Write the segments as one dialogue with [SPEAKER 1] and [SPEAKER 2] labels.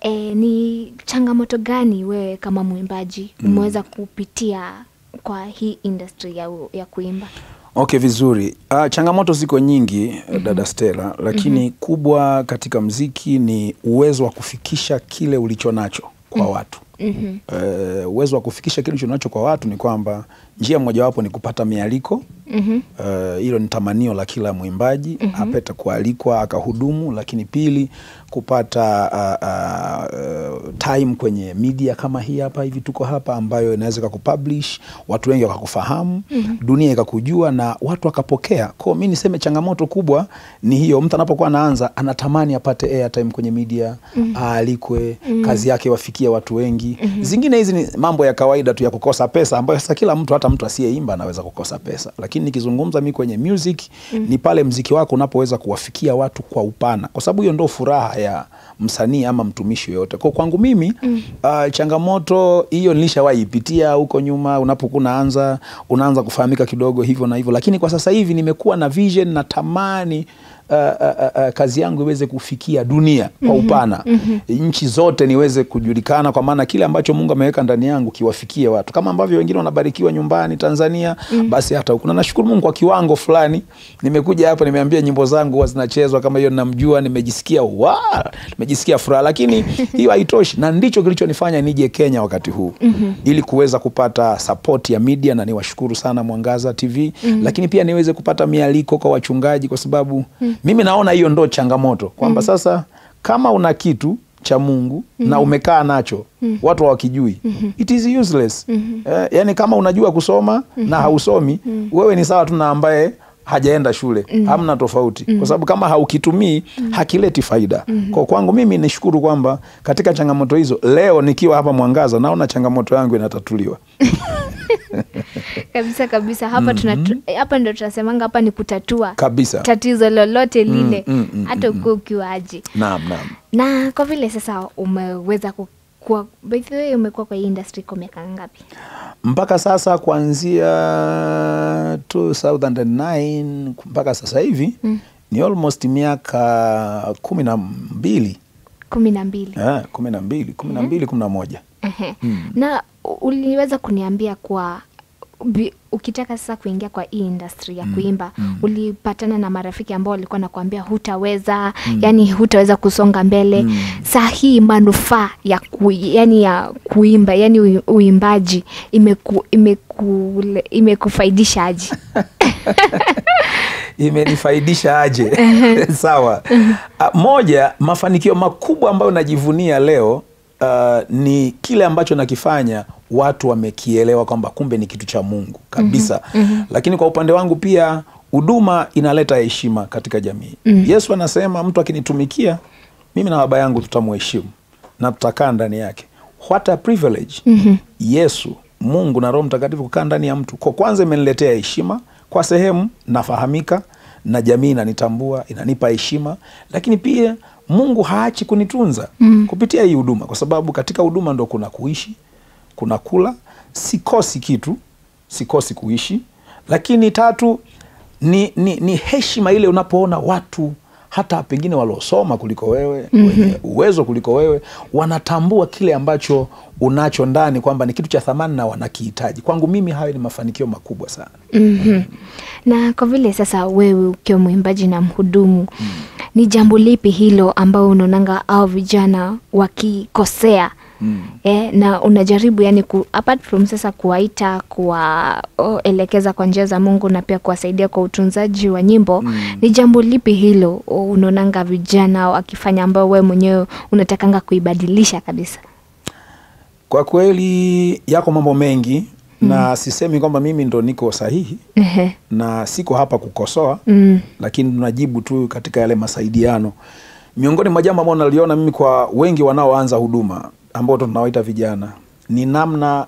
[SPEAKER 1] E, ni changamoto gani wewe kama mwimbaji umeweza kupitia kwa hii industry ya, u- ya kuimba?
[SPEAKER 2] Okay, vizuri. Uh, changamoto ziko nyingi mm dada Stella, lakini kubwa katika mziki ni uwezo wa kufikisha kile ulicho nacho kwa watu.
[SPEAKER 1] Mhm.
[SPEAKER 2] Eh, uwezo wa kufikisha kile ulicho nacho kwa watu ni kwamba njia mojawapo ni kupata mialiko.
[SPEAKER 1] Mhm.
[SPEAKER 2] Eh, hilo ni tamanio la kila mwimbaji apate kualikwa akahudumu, lakini pili kupata uh, uh, time kwenye media kama hii hapa hivi tuko hapa, ambayo inaweza ikakupublish watu wengi wakakufahamu, dunia ikakujua na watu wakapokea. Kwa mi niseme changamoto kubwa ni hiyo, mtu anapokuwa anaanza anatamani apate airtime kwenye media, aalikwe, kazi yake wafikie watu wengi. Zingine hizi ni mambo ya kawaida tu ya kukosa pesa, ambayo sasa kila mtu, hata mtu asiyeimba anaweza kukosa pesa, lakini nikizungumza mi kwenye music ni pale mziki wako unapoweza kuwafikia watu kwa upana, kwa sababu hiyo ndo furaha ya msanii ama mtumishi yoyote. Kwa kwangu mimi uh, changamoto hiyo nilishawahi ipitia huko nyuma, unapokuwa unaanza unaanza kufahamika kidogo hivyo na hivyo, lakini kwa sasa hivi nimekuwa na vision na tamani Uh, uh, uh, kazi yangu iweze kufikia dunia kwa upana nchi zote niweze kujulikana, kwa maana kile ambacho Mungu ameweka ndani yangu kiwafikie watu, kama ambavyo wengine wanabarikiwa nyumbani Tanzania, basi hata huku. Na nashukuru Mungu kwa kiwango fulani, nimekuja hapa, nimeambia nyimbo zangu huwa zinachezwa kama hiyo, namjua, nimejisikia wa nimejisikia furaha, lakini hiyo haitoshi, na ndicho kilichonifanya nije Kenya wakati huu ili kuweza kupata support ya media, na niwashukuru sana Mwangaza TV, lakini pia niweze kupata mialiko kwa wachungaji, kwa sababu mimi naona hiyo ndo changamoto kwamba sasa kama una kitu cha Mungu na umekaa nacho watu hawakijui, it is useless. Eh, yani kama unajua kusoma na hausomi, wewe ni sawa tu na ambaye hajaenda shule, hamna tofauti, kwa sababu kama haukitumii hakileti faida. Kwa kwangu mimi nishukuru kwamba katika changamoto hizo, leo nikiwa hapa Mwangaza naona changamoto yangu inatatuliwa.
[SPEAKER 1] Kabisa kabisa, hapa tunatu, hapa ndo tunasemanga hapa ni kutatua
[SPEAKER 2] Kabisa.
[SPEAKER 1] tatizo lolote lile
[SPEAKER 2] mm, mm,
[SPEAKER 1] hata ukiwa ukiwaje.
[SPEAKER 2] Naam, naam.
[SPEAKER 1] Na kwa vile sasa umeweza kukua, by the way, umekuwa kwa hii industry kwa miaka ngapi?
[SPEAKER 2] mpaka sasa kuanzia 2009 mpaka sasa hivi ni almost miaka kumi na mbili
[SPEAKER 1] kumi na mbili.
[SPEAKER 2] Eh, kumi na mbili kumi na mbili kumi na moja
[SPEAKER 1] Ehe. Na u- uliweza kuniambia kwa bi- ukitaka sasa kuingia kwa hii industry ya kuimba ulipatana na marafiki ambao walikuwa nakwambia hutaweza yani hutaweza kusonga mbele saa hii manufaa ya ku, yani ya kuimba yani ui- uimbaji imeku, imeku, imekufaidisha aje
[SPEAKER 2] imenifaidisha aje? Sawa. Ah, moja, mafanikio makubwa ambayo najivunia leo ah, ni kile ambacho nakifanya watu wamekielewa kwamba kumbe ni kitu cha Mungu kabisa. Lakini kwa upande wangu pia huduma inaleta heshima katika jamii. Yesu anasema mtu akinitumikia mimi na baba yangu tutamuheshimu na tutakaa ndani yake. What a privilege. Yesu Mungu na Roho Mtakatifu kukaa ndani ya mtu. Kwa kwanza imeniletea heshima kwa sehemu nafahamika na jamii inanitambua, inanipa heshima, lakini pia Mungu haachi kunitunza kupitia hii huduma, kwa sababu katika huduma ndo kuna kuishi, kuna kula, sikosi kitu, sikosi kuishi. Lakini tatu ni, ni, ni heshima ile unapoona watu hata pengine waliosoma kuliko wewe wenye uwezo kuliko wewe wanatambua kile ambacho unacho ndani kwamba ni kitu cha thamani na wanakihitaji. Kwangu mimi hayo ni mafanikio makubwa sana.
[SPEAKER 1] Mhm. Na kwa vile sasa wewe ukiwa mwimbaji na mhudumu, ni jambo lipi hilo ambao unaonanga au vijana wakikosea eh, na unajaribu yani ku, apart from sasa kuwaita kuwaelekeza kwa njia za Mungu na pia kuwasaidia kwa utunzaji wa nyimbo ni jambo lipi hilo unaonanga vijana wakifanya ambao wewe mwenyewe unatakanga kuibadilisha kabisa?
[SPEAKER 2] Kwa kweli yako mambo mengi na sisemi kwamba mimi ndo niko sahihi
[SPEAKER 1] Ehe.
[SPEAKER 2] na siko hapa kukosoa
[SPEAKER 1] Mm.
[SPEAKER 2] lakini tunajibu tu katika yale masaidiano. Miongoni mwa jambo ambao naliona mimi kwa wengi wanaoanza huduma ambao ndo tunawaita vijana ni namna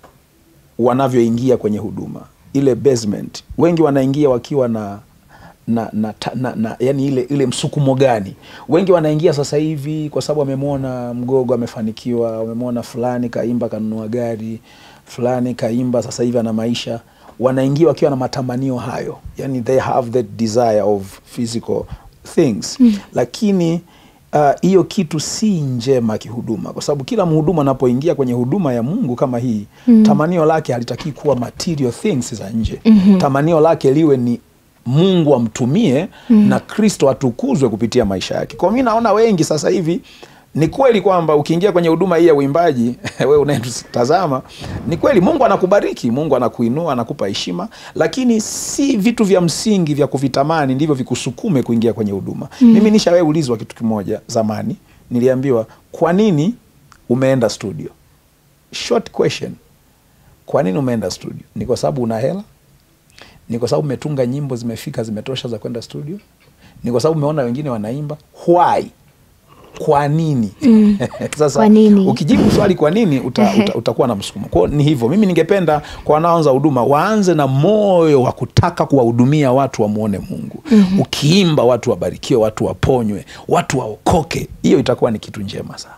[SPEAKER 2] wanavyoingia kwenye huduma, ile basement. Wengi wanaingia wakiwa na na, na, ta- na, na yani ile, ile msukumo gani? Wengi wanaingia sasa hivi kwa sababu wamemwona Mgogo amefanikiwa, wamemwona fulani kaimba kanunua gari, fulani kaimba sasa hivi ana maisha. Wanaingia wakiwa na matamanio hayo, yani they have that desire of physical things lakini ah, hiyo kitu si njema kihuduma, kwa sababu kila mhudumu anapoingia kwenye huduma ya Mungu kama hii tamanio lake halitakii kuwa material things za nje. Tamanio lake liwe ni Mungu amtumie na Kristo atukuzwe kupitia maisha yake. Kwa mi naona wengi sasa hivi ni kweli kwamba ukiingia kwenye huduma hii ya uimbaji wewe unayetutazama, ni kweli Mungu anakubariki, Mungu anakuinua, anakupa heshima, lakini si vitu vya msingi vya kuvitamani ndivyo vikusukume kuingia kwenye huduma. Mimi nishawahi ulizwa kitu kimoja zamani, niliambiwa kwa nini umeenda studio? Short question, kwa nini umeenda studio? Ni kwa sababu una hela? Ni kwa sababu umetunga nyimbo zimefika zimetosha za kwenda studio? Ni kwa sababu umeona wengine wanaimba? Why? Kwa nini? Sasa
[SPEAKER 1] Kwa nini?
[SPEAKER 2] ukijibu swali kwa nini uta, uta, utakuwa na msukumo. Kwao ni hivyo. Mimi ningependa kwa wanaoanza huduma waanze na moyo wa kutaka kuwahudumia watu wamwone Mungu. Ukiimba watu wabarikiwe, watu waponywe, watu waokoke, hiyo itakuwa ni kitu njema sana.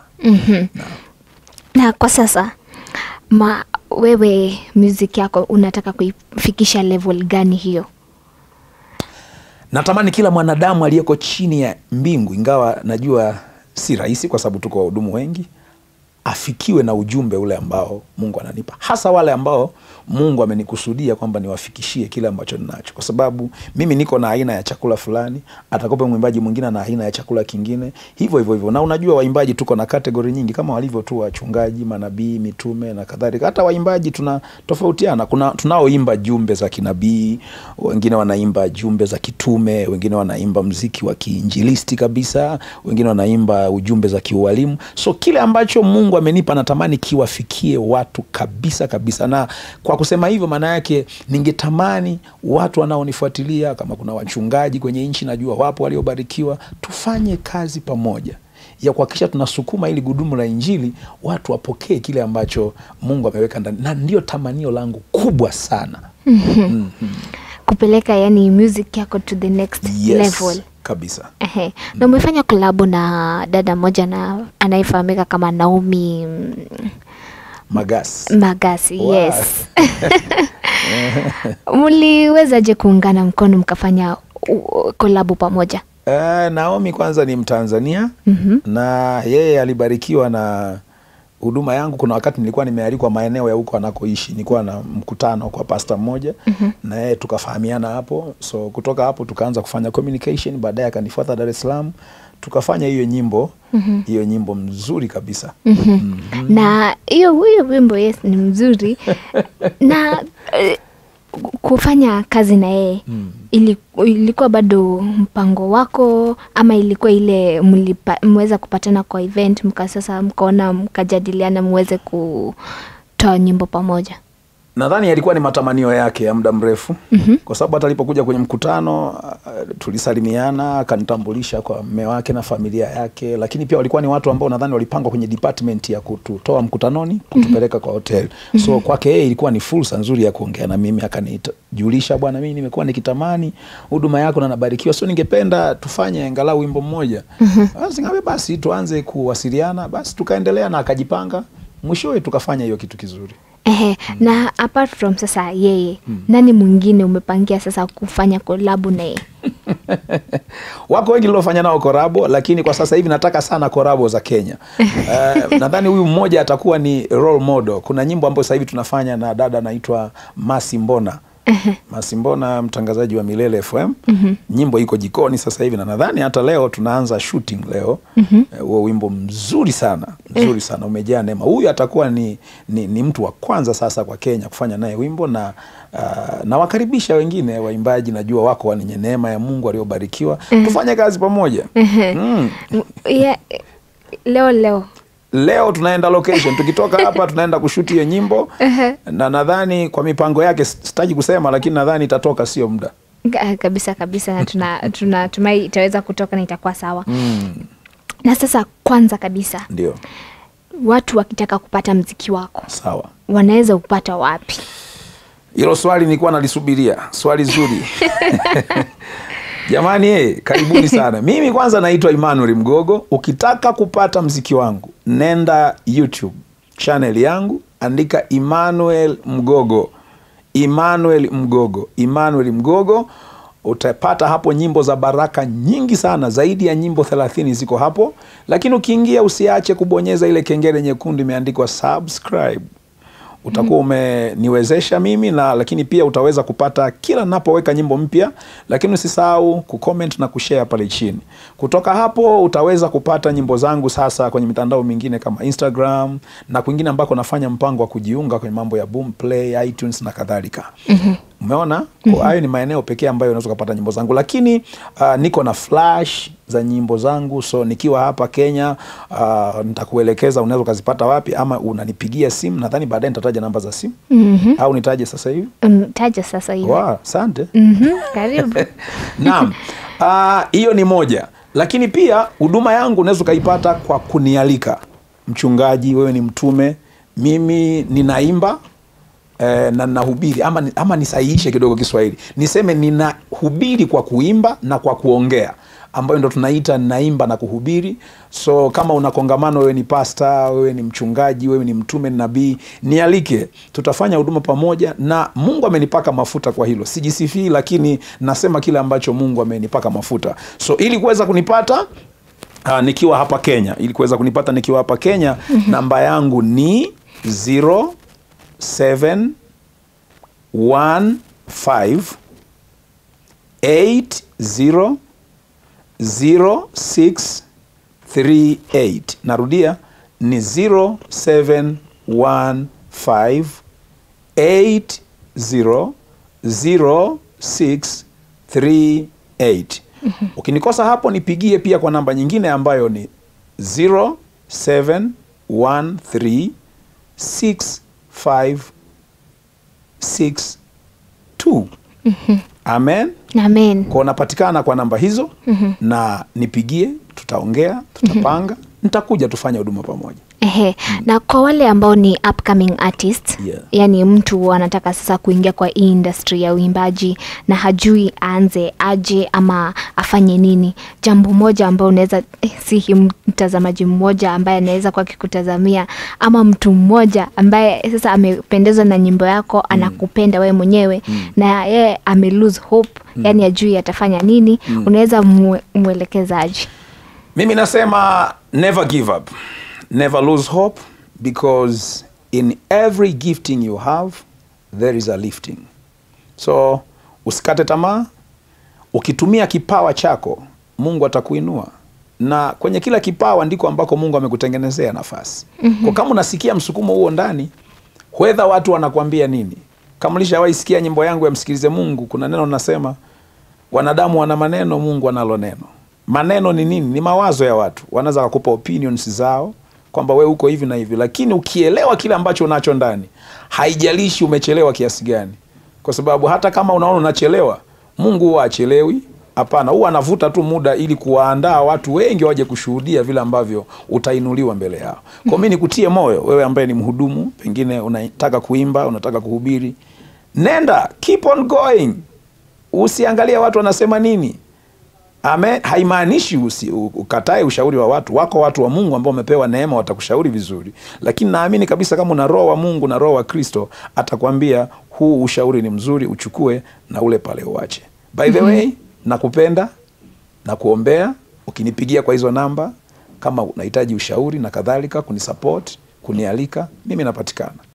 [SPEAKER 1] na kwa sasa ma wewe music yako unataka kuifikisha level gani hiyo
[SPEAKER 2] Natamani kila mwanadamu aliyeko chini ya mbingu, ingawa najua si rahisi, kwa sababu tuko wahudumu wengi, afikiwe na ujumbe ule ambao Mungu ananipa, hasa wale ambao Mungu amenikusudia kwamba niwafikishie kile ambacho ninacho, kwa sababu mimi niko na aina ya chakula fulani, atakope mwimbaji mwingine na aina ya chakula kingine, hivyo hivyo hivyo. Na unajua waimbaji tuko na kategori nyingi kama walivyo tu wachungaji, manabii, mitume na kadhalika. Hata waimbaji tuna tofautiana. Kuna tunaoimba jumbe za kinabii, wengine wanaimba jumbe za kitume, wengine wanaimba mziki wa kiinjilisti kabisa, wengine wanaimba ujumbe za kiualimu. So kile ambacho Mungu amenipa natamani kiwafikie watu kabisa kabisa, na kwa kusema hivyo, maana yake ningetamani watu wanaonifuatilia, kama kuna wachungaji kwenye nchi, najua wapo waliobarikiwa, tufanye kazi pamoja ya kuhakikisha tunasukuma ili gudumu la Injili, watu wapokee kile ambacho Mungu ameweka ndani, na ndio tamanio langu kubwa sana.
[SPEAKER 1] kupeleka yani music yako to the next
[SPEAKER 2] Yes,
[SPEAKER 1] level
[SPEAKER 2] kabisa.
[SPEAKER 1] Ehe. na umefanya kolabo na dada moja na anayefahamika kama Naomi mm,
[SPEAKER 2] Magasi
[SPEAKER 1] Magasi
[SPEAKER 2] Wow.
[SPEAKER 1] yes mliwezaje kuungana mkono mkafanya uh, kolabo pamoja
[SPEAKER 2] Eh, Naomi kwanza ni Mtanzania na yeye alibarikiwa na huduma yangu. Kuna wakati nilikuwa nimealikwa maeneo ya huko anakoishi, nilikuwa na mkutano kwa pasta mmoja na yeye tukafahamiana hapo, so kutoka hapo tukaanza kufanya communication. Baadaye akanifuata Dar es Salaam, tukafanya hiyo nyimbo hiyo nyimbo mzuri kabisa.
[SPEAKER 1] na hiyo huyo wimbo yes ni mzuri na eh, kufanya kazi na yeye ili, ilikuwa bado mpango wako ama ilikuwa ile mlipa, mweza kupatana kwa event mka sasa mkaona mkajadiliana muweze kutoa nyimbo pamoja
[SPEAKER 2] Nadhani yalikuwa ni matamanio yake ya muda mrefu kwa sababu hata alipokuja kwenye mkutano uh, tulisalimiana, akanitambulisha kwa mme wake na familia yake, lakini pia walikuwa ni watu ambao nadhani walipangwa kwenye department ya kututoa mkutanoni kutupeleka kwa hotel. So kwake yeye ilikuwa ni fursa nzuri ya kuongea na mimi, akanijulisha, bwana, mimi nimekuwa nikitamani huduma yako na nabarikiwa, so ningependa tufanye angalau wimbo mmoja. Basi ngabe basi tuanze kuwasiliana, basi tukaendelea na akajipanga, mwishowe tukafanya hiyo kitu kizuri.
[SPEAKER 1] Ehe, na apart from sasa yeye nani mwingine umepangia sasa kufanya kolabu na yeye
[SPEAKER 2] wako wengi niliofanya nao korabo, lakini kwa sasa hivi nataka sana korabo za Kenya. Uh, nadhani huyu mmoja atakuwa ni role model. Kuna nyimbo ambayo sasa hivi tunafanya na dada anaitwa Masi Mbona. Masi Mbona, mtangazaji wa Milele FM. Nyimbo iko jikoni sasa hivi na nadhani hata leo tunaanza shooting leo. Eh, Huo wimbo mzuri sana, mzuri sana, umejaa neema. Huyu atakuwa ni, ni, ni mtu wa kwanza sasa kwa Kenya kufanya naye wimbo na uh, nawakaribisha wengine waimbaji, najua wako wenye neema ya Mungu waliobarikiwa, tufanye kazi pamoja. Mm.
[SPEAKER 1] yeah, leo leo
[SPEAKER 2] Leo tunaenda location, tukitoka hapa tunaenda kushuti hiyo nyimbo na nadhani kwa mipango yake sitaki kusema, lakini nadhani itatoka sio muda.
[SPEAKER 1] Ka- kabisa kabisa na tuna tunatumai itaweza kutoka na itakuwa sawa
[SPEAKER 2] Mm,
[SPEAKER 1] na sasa kwanza kabisa
[SPEAKER 2] ndio
[SPEAKER 1] watu wakitaka kupata mziki wako
[SPEAKER 2] sawa.
[SPEAKER 1] wanaweza upata wapi
[SPEAKER 2] Hilo swali nilikuwa nalisubiria, swali zuri jamani. Eh, karibuni sana. Mimi kwanza naitwa Emmanuel Mgogo. Ukitaka kupata mziki wangu, nenda YouTube channel yangu, andika Emmanuel Mgogo, Emmanuel Mgogo, Emmanuel Mgogo. utapata hapo nyimbo za baraka nyingi sana, zaidi ya nyimbo thelathini ziko hapo. Lakini ukiingia usiache kubonyeza ile kengele nyekundu imeandikwa subscribe utakuwa umeniwezesha mimi na lakini pia utaweza kupata kila napoweka nyimbo mpya, lakini usisahau kucomment na kushare pale chini. Kutoka hapo utaweza kupata nyimbo zangu sasa kwenye mitandao mingine kama Instagram na kwingine ambako nafanya mpango wa kujiunga kwenye mambo ya Boomplay, iTunes na kadhalika. Umeona? Kwa hayo ni maeneo pekee ambayo unaweza kupata nyimbo zangu, lakini uh, niko na flash za nyimbo zangu, so nikiwa hapa Kenya uh, nitakuelekeza unaweza ukazipata wapi, ama unanipigia simu. Nadhani baadaye nitataja namba za simu au nitaje sasa hivi?
[SPEAKER 1] Mm, taja sasa hivi
[SPEAKER 2] Wow, asante.
[SPEAKER 1] Mhm, karibu
[SPEAKER 2] Naam, Ah, hiyo ni moja, lakini pia huduma yangu unaweza ukaipata kwa kunialika. Mchungaji, wewe ni mtume, mimi ninaimba eh, na ninahubiri ama, ni- ama nisahihishe kidogo Kiswahili, niseme ninahubiri kwa kuimba na kwa kuongea ambayo ndo tunaita ninaimba na kuhubiri. So kama una kongamano, wewe ni pasta, wewe ni mchungaji, wewe ni mtume, ni nabii, nialike, tutafanya huduma pamoja, na Mungu amenipaka mafuta kwa hilo. Sijisifii, lakini nasema kile ambacho Mungu amenipaka mafuta. So ili kuweza kunipata Uh, nikiwa hapa Kenya, ili kuweza kunipata nikiwa hapa Kenya, namba yangu ni 0715 80 0638. Narudia ni 0715 80 0638. Ukinikosa hapo nipigie pia kwa namba nyingine ambayo ni 0713 6562. Amen.
[SPEAKER 1] amen
[SPEAKER 2] Kwa unapatikana kwa namba hizo na nipigie, tutaongea, tutapanga, nitakuja tufanye huduma pamoja.
[SPEAKER 1] Ehe. Na kwa wale ambao ni upcoming artist
[SPEAKER 2] Yeah.
[SPEAKER 1] yani mtu anataka sasa kuingia kwa hii industry ya uimbaji na hajui aanze aje ama afanye nini, jambo moja ambao unaweza eh, si mtazamaji mmoja ambaye anaweza kwa kikutazamia ama mtu mmoja ambaye sasa amependezwa na nyimbo yako anakupenda wewe mwenyewe na yeye ame lose hope yani ajui atafanya nini, unaweza mwe, mwelekezaji
[SPEAKER 2] Mimi nasema never give up, never lose hope because in every gifting you have there is a lifting. So usikate tamaa, ukitumia kipawa chako Mungu atakuinua, na kwenye kila kipawa ndiko ambako Mungu amekutengenezea nafasi. Kwa kama unasikia msukumo huo ndani, wedha watu wanakuambia nini. Kama ulishawahi sikia nyimbo yangu ya msikilize Mungu, kuna neno nasema wanadamu wana maneno, Mungu analo neno. Maneno ni nini? Ni mawazo ya watu, wanaweza kukupa opinions zao kwamba we uko hivi na hivi, lakini ukielewa kile ambacho unacho ndani, haijalishi umechelewa kiasi gani, kwa sababu hata kama unaona unachelewa, Mungu huwa achelewi. Hapana, huwa anavuta tu muda ili kuwaandaa watu wengi waje kushuhudia vile ambavyo utainuliwa mbele yao. Kwa mimi nikutie moyo wewe ambaye ni mhudumu, pengine unataka kuimba, unataka kuhubiri, nenda, keep on going usiangalie watu wanasema nini. Amen. Haimaanishi usi- u- ukatae ushauri wa watu. Wako watu wa Mungu ambao wamepewa neema, watakushauri vizuri, lakini naamini kabisa kama una roho wa Mungu na roho wa Kristo, atakwambia huu ushauri ni mzuri, uchukue na ule pale uache. By the way, nakupenda na kuombea. Ukinipigia kwa hizo namba, kama unahitaji ushauri na kadhalika, kunisupport, kunialika, mimi napatikana.